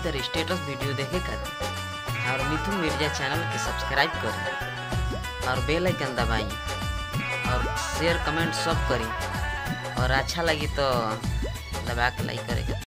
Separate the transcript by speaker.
Speaker 1: मजेदार status video देखे खातिर और मिथुन मिर्जा चैनल के सब्सक्राइब करें और बेल आइकन दबाई और शेयर कमेंट सब करी और अच्छा लगी तो दबा के लाइक करें